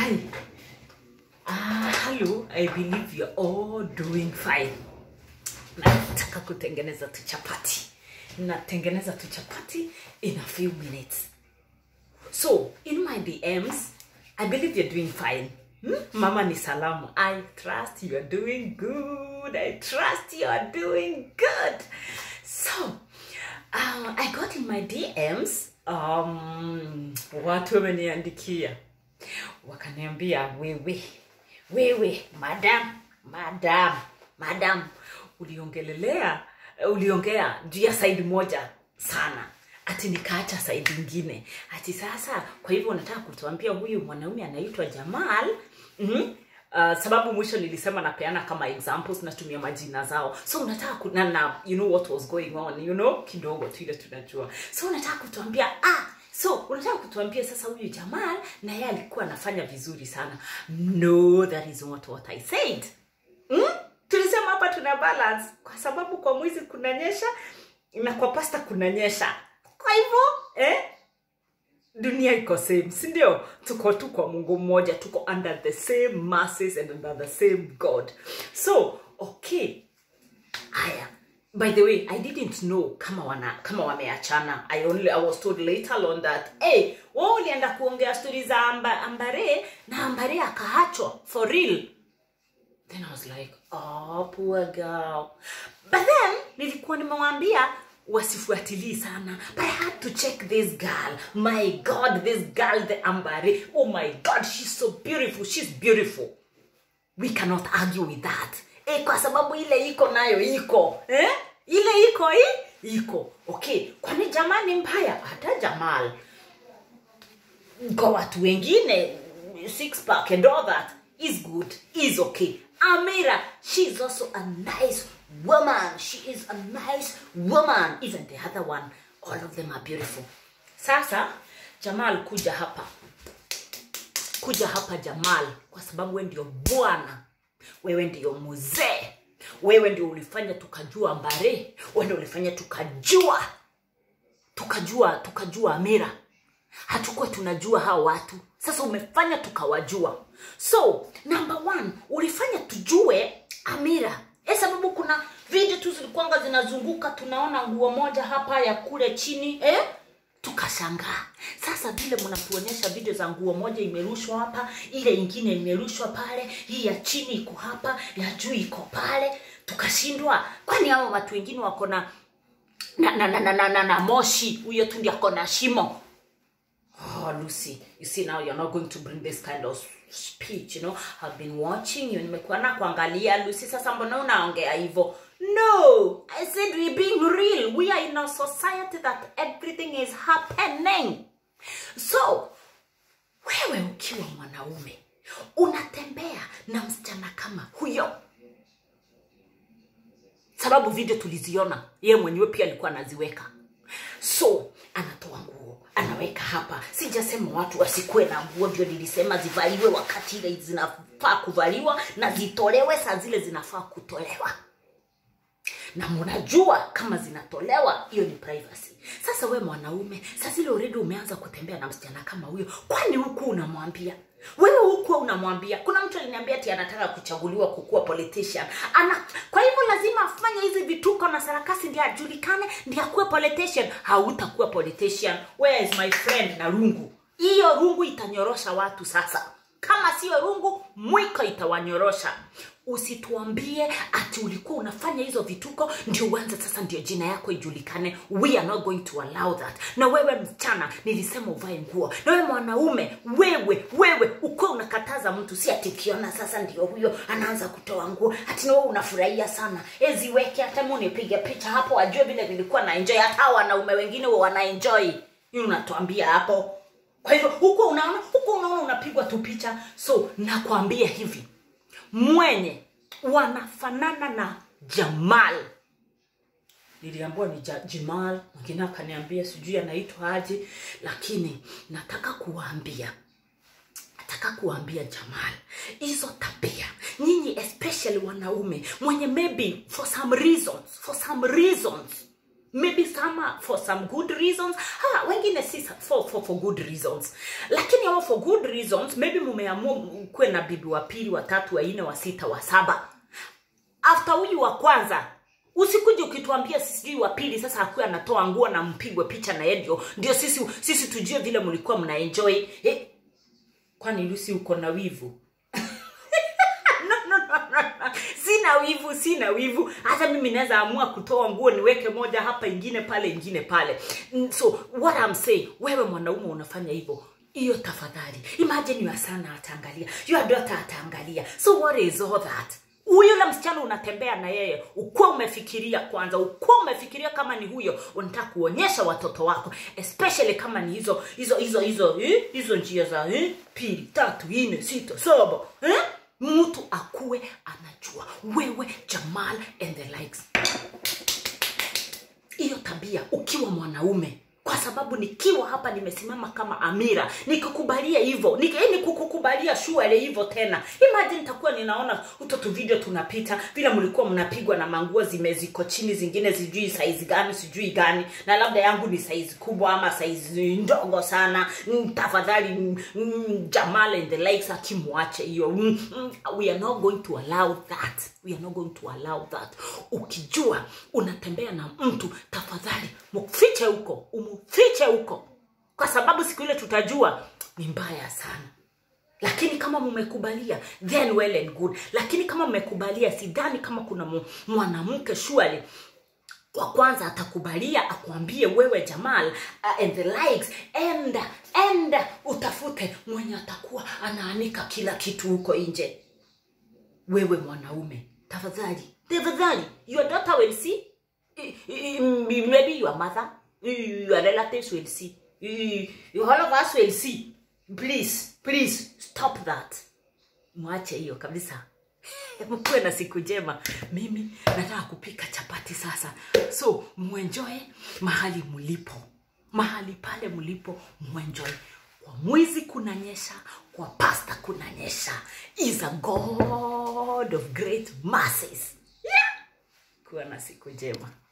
Hi. Ah, hello. I believe you're all doing fine. Nataka kutengeneza tu chapati. Natengeneza tu chapati in a few minutes. So, in my DMs, I believe you're doing fine. Hmm? Mama ni salamu. I trust you are doing good. I trust you are doing good. So, uh, I got in my DMs um, watu wameniandikia wakaniambia wewe wewe madam madam madam uliongelelea uliongea juu ya saidi moja sana ati nikaacha saidi ingine ati sasa kwa hivyo unataka kutuambia huyu mwanaume anaitwa jamal mm-hmm. Uh, sababu mwisho nilisema napeana kama examples natumia majina zao so unataka ku- na, na you know what was going on you know kidogo tu ile tunajua so unataka kutuambia ah so unataka kutuambia sasa huyu jamal na yeye alikuwa anafanya vizuri sana no that is not what i said mm? tulisema hapa tuna balance kwa sababu kwa mwizi kunanyesha na kwa pasta kunanyesha kwa hivyo eh, dunia iko same si ndio tuko tu kwa mungu mmoja tuko under the same masses and under the same god so okay haya by the way i didn't know kama wana kama wameachana i only i was told later on that hey wao ulienda kuongea stori za amba, ambare na ambare akaachwa for real then i was like oh poor girl but then nilikuwa nimewambia wasifuatilii sana but i had to check this girl my god this girl the ambare oh my god she's so beautiful she's beautiful we cannot argue with that eh, kwa sababu ile iko nayo iko eh? ile iko hii iko okay kwani jamani mbaya hata jamal kwa watu wengine six pack and all that is good is okay amira she is also a nice woman she is a nice woman even the other one all of them are beautiful sasa jamal kuja hapa kuja hapa jamal kwa sababu we ndio bwana wewe ndio mzee wewe ndio ulifanya tukajua mbare wewe ndio ulifanya tukajua tukajua tukajua amira hatukuwa tunajua hao watu sasa umefanya tukawajua so number one ulifanya tujue amira e sababu kuna video tu zilikuanga zinazunguka tunaona nguo moja hapa ya kule chini eh? tukashangaa sasa vile mnatuonyesha video za nguo moja imerushwa hapa ile ingine imerushwa pale hii ya chini iko hapa ya juu iko pale tukashindwa kwani hao watu wengine wako na na, na, na, na, na, na, na moshi huyo tu ndi ako na shimo Oh, Lucy, you see now you're not going to bring this kind of speech, you know. I've been watching you. Nimekuwa na kuangalia Lucy, sasa mbona unaongea hivyo? No, I said we're being real. We are in a society that everything is happening. So, wewe ukiwa mwanaume unatembea na msichana kama huyo sababu video tuliziona yeye mwenyewe pia alikuwa anaziweka so anatoa nguo anaweka hapa sijasema watu wasikuwe na nguo ndio nilisema zivaliwe wakati ile zinafaa kuvaliwa na zitolewe saa zile zinafaa kutolewa na mnajua kama zinatolewa hiyo ni privacy sasa we mwanaume saa zile already umeanza kutembea na msichana kama huyo kwani huku unamwambia wewe huku unamwambia kuna mtu aliniambia ati anataka kuchaguliwa kukuwa politician ana kwa hivyo lazima afanye hizi vituko na sarakasi ndio ajulikane ndio akuwe politician hautakuwa politician where is my friend na rungu hiyo rungu itanyorosha watu sasa kama sio rungu mwiko itawanyorosha usituambie ati ulikuwa unafanya hizo vituko ndio uanze sasa ndio jina yako ijulikane we are not going to allow that na wewe msichana nilisema uvae nguo na wewe mwanaume wewe wewe ukuwa unakataza mtu si ati ukiona sasa ndio huyo anaanza kutoa nguo ati nawe unafurahia sana eziweke hata mi unipige picha hapo ajue vile vilikuwa na enjoy hata hao wanaume wengine wa wanaenjoy hii unatuambia hapo kwa hivyo huko unaona huko unaona unapigwa tu picha so nakwambia hivi mwenye wanafanana na jamal niliambiwa ni ja, jamal mwingine akaniambia sijui anaitwa aje lakini nataka kuwaambia nataka kuambia jamal hizo tabia nyinyi especially wanaume mwenye maybe for some reasons for some reasons maybe some are for some good reasons ha, wengine si sa- for, for, for good reasons lakini hao for good reasons maybe mumeamua kuwe na bibi wa pili watatu wanne wa sita wa saba after huyu wa kwanza usikuje ukituambia sijui wa pili sasa akuwe anatoa nguo na mpigwe picha na yeye ndio ndio sisi sisi tujue vile mlikuwa mnaenjoy eh, kwani lusi uko na wivu no, no, no, no, no. sina wivu sina wivu hata mimi naweza amua kutoa nguo niweke moja hapa ingine pale ingine pale Mm, so what I'm saying wewe mwanaume unafanya hivyo hiyo tafadhali imagine your son ataangalia your daughter ataangalia so what is all that huyu na msichana unatembea na yeye ukuwa umefikiria kwanza ukuwa umefikiria kama ni huyo unataka kuonyesha watoto wako especially kama ni hizo hizo hizo hizo eh, hizo njia za eh, pili tatu nne sita saba eh? mtu akuwe anajua wewe jamal and the likes hiyo tabia ukiwa mwanaume kwa sababu nikiwa hapa nimesimama kama amira nikikubalia hivyo nik, eh, nikukubalia shuale hivyo tena imagine nitakuwa ninaona utoto video tunapita vile mlikuwa mnapigwa na manguo zimeziko chini zingine sijui saizi gani sijui gani na labda yangu ni saizi kubwa ama saizi ndogo sana Mm, tafadhali mm, mm, jamal and the likes akimwache hiyo Mm, mm, we are not going to allow that we are not going to allow that ukijua unatembea na mtu tafadhali mfiche huko umfiche huko kwa sababu siku ile tutajua ni mbaya sana lakini kama mmekubalia then well and good lakini kama mmekubalia sidhani kama kuna mu- mwanamke shuali wa kwanza atakubalia akwambie wewe jamal uh, and the likes enda enda utafute mwenye atakuwa anaanika kila kitu huko nje wewe mwanaume tafadhali tafadhali your daughter will see I- I- I- maybe your mother your relatives will see I- all of us will see please please stop that mwache hiyo kabisa mkuwe na siku njema mimi nataka kupika chapati sasa so mwenjoe mahali mlipo mahali pale mlipo mwenjoe kwa mwizi kunanyesha kwa pasta kunanyesha is a god of great masses yeah. kuwa na siku njema